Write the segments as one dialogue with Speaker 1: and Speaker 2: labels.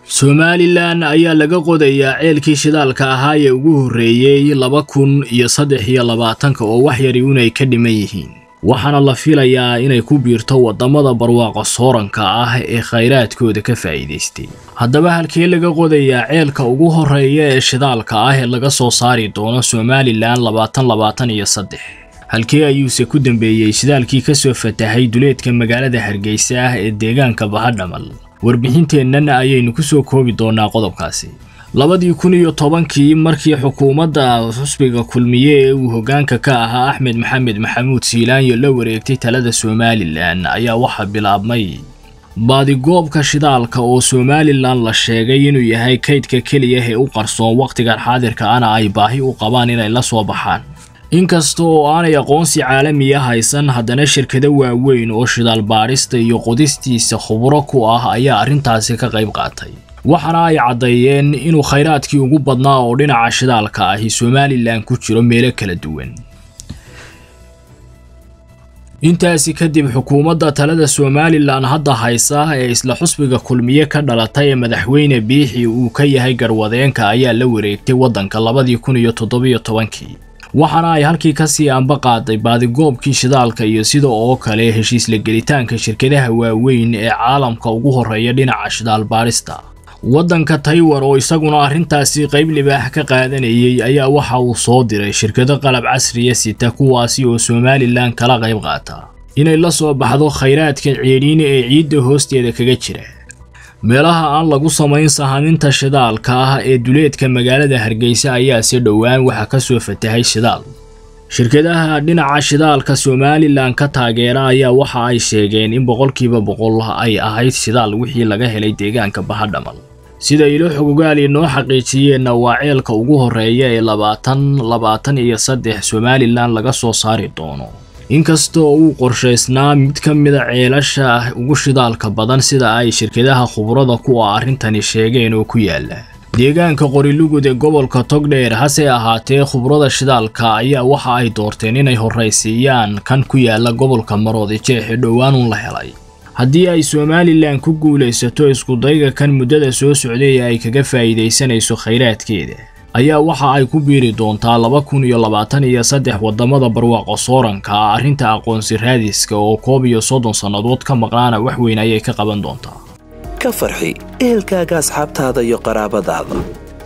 Speaker 1: somalilan ayaa laga qodayaa ceelkii shidaalka ahaa ee ugu horreeyey laba kun iyo saddex iyo labaatanka oo wax yari unay ka dhiman yihiin waxaana la filayaa inay ku biirto waddamada barwaaqo sooranka ah ee khayraadkooda ka faa'iidaystay haddaba halkee laga qodayaa ceelka ugu horreeya ee shidaalka ah ee laga soo saari doono somalilan labaatan labaatan iyo saddex halkee ayuuse ku dambeeyey shidaalkii ka soo fatahay duleedka magaalada hargeysa ah ee deegaanka bahadhamal warbixinteennan ayaynu ku soo koobi doonaa qodobkaasi labadii kun iyo tobankii markii xukuumadda xusbiga kulmiye ee uu hoggaanka ka ahaa axmed maxamed maxamuud siilaanyo la wareegtay talada somalilan ayaa waxaa bilaabmay baadigoobka shidaalka oo somalilan la sheegay inuu yahay kaydka keliya ee u qarsoon wakhtigan xaadirka ana ay baahi u qabaan inay la soo baxaan inkasta oo aanay aqoonsi caalamiya haysan haddana shirkado waaweyn oo shidaal baadhista iyo qodistiisa khubro ku ah ayaa arrintaasi ka qayb qaatay waxaana ay caddeeyeen inuu khayraadkii ugu badnaa oo dhinaca shidaalka ahi somalilan ku jiro meelo kala duwan intaasi kadib xukuumadda talada somalilan hadda haysa ee isla xusbiga kulmiye ka dhalatay ee madaxweyne biixi uu ka yahay garwadeenka ayaa la wareegtay waddanka labadii kun iyo toddobiyo tobankii waxaana ay halkii kasii anba qaaday baadigoobkii shidaalka iyo sida oo kale heshiisla gelitaanka shirkadaha waaweyn ee caalamka ugu horreeya dhinaca shidaal baadhista waddanka taywar oo isaguna arrintaasi qayb libaax ka qaadanayay ayaa waxa uu soo diray shirkado qalab casriya sita kuwaasi oo somalilan kala qayb qaata inay la soo baxdo khayraadka ceedhiine ee ciidda hoosteeda kaga jira meelaha aan lagu samayn sahaminta shidaalka ah ee duleedka magaalada hargeysa ayaa si dhowaan waxaa ka soo fatahay shidaal shirkadaha dhinaca shidaalka somalilan ka taageera ayaa waxa ay sheegeen in boqolkiiba boqol ay ahayd shidaal wixii laga helay deegaanka bahadhamal sida ilo xogogaali noo xaqiijiyeenna waa ceelka ugu horreeya ee labaatan labaatan iyo saddex somalilan laga soo saari doono inkastoo uu qorshaysnaa mid ka mida ceelasha ugu shidaalka badan sida ay shirkadaha khubrada ku ah arrintani sheegeen oo ku yaala deegaanka qorilugud ee gobolka togdheer hase ahaatee khubrada shidaalka ayaa waxa ay doorteen inay horraysiiyaan kan ku yaala gobolka maroodi jeex ee dhowaanuun la helay haddii ay somalilan ku guulaysato iskudayga kan muddada soo socday ee ay kaga faa'iidaysanayso khayraadkeeda ayaa waxa ay ku biiri doontaa laba kun iyo labaatan iyo saddex waddamada barwaaqo sooranka ah arrinta aqoonsi raadiska oo koob iyo soddon sannadood ka maqnaana wax weyn ayay ka qaban doontaa
Speaker 2: ka farxi ehelkaaga asxaabtaada iyo qaraabadaada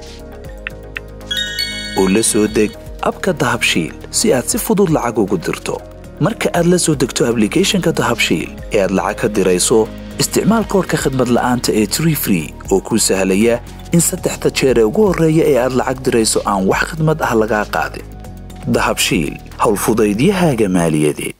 Speaker 2: oo la soo deg abka dahabshiil si aad si fudud lacag ugu dirto marka aad la soo degto ablicathonka dahabshiil ee aad lacag ka dirayso isticmaal koorka khadmad la'aanta ee tree free oo kuu sahlaya in saddexda jeer ee ugu horreeya ee aad lacag dirayso aan wax khidmad ah lagaa qaadin dahabshiil howlfudaydiyahaaga maaliyadeed